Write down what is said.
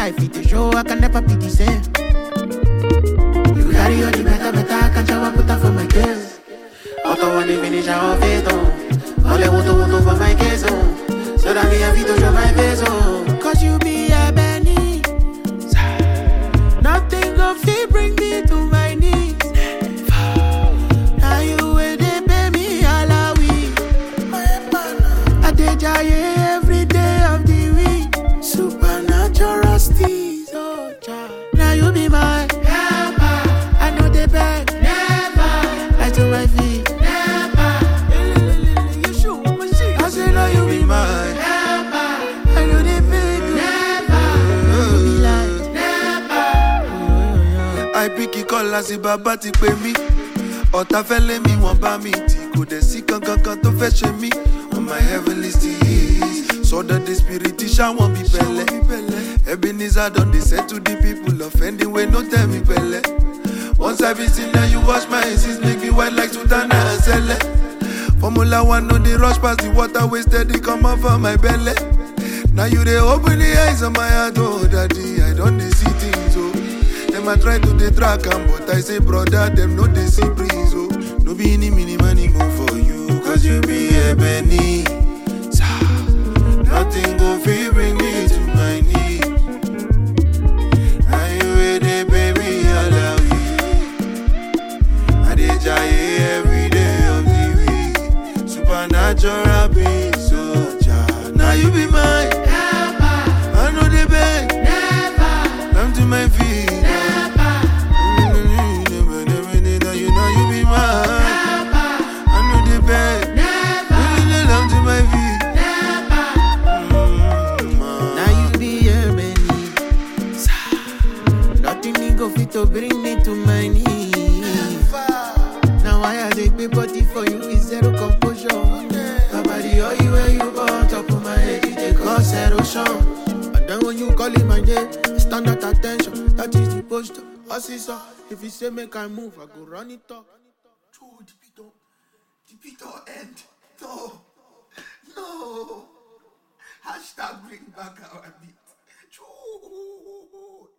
life, it a show, I can never be the same. You carry all the better, better, I can shower, put her for my girls. Auto one finish, I off it on. All the water, water for my case on. So that me have to show my face on. Cause you be a Benny. Nothing go fit bring me to my knees. Now you way they pay me alawi. I dey jaye every day of the week. Supernatural steez, oh child. Now you be my helper. I know they beg, never. I to my feet, never. You shoot machine. I say now you be my helper. I know they beg, never. You be like never. I pick kọ́lá sí bàbá ti pè mí ọ̀tá fẹ́ lé mi wọ́n bá mi tì kò dẹ̀ sí kankan kan tó fẹ́ ṣe mí on my heavenly steez sọ́dọ̀ the spirit ṣáwọn bí pẹ̀lẹ́ ebenezer don dey settle the people offending wey no tell me pẹ̀lẹ́ once i be sin na you wash my sins make me white like sultana and sẹlẹ formula one no dey rush pass the water wey steady comot for my belle na you dey open the eyes of my heart oh daddy i don dey see things oh. Them a try to dey track am, but I say, brother, them no dey see breeze, oh. No be any mini money move for you, cause you be ebony. Nothing go fit bring me to my knees. And you wey dey pay me alawi. I dey jaye every day of the week. Supernatural being soldier. Now you be mine. I know they beg. Come to my feet. You know you be mine. I know they beg. Come to my feet. Mm, Now you be a Benny. Nothing me go fit to bring me to my knees. Now why I dey pay body for you is zero composure. Nobody all you where you go on top of my head, it dey cause erosion. And then when you call it my name, I stand at attention. That is the posture. Assistant, if you say make I move, I go run it up. True, the beat don't, the beat don't end. No, no. Hashtag bring back our beat. True.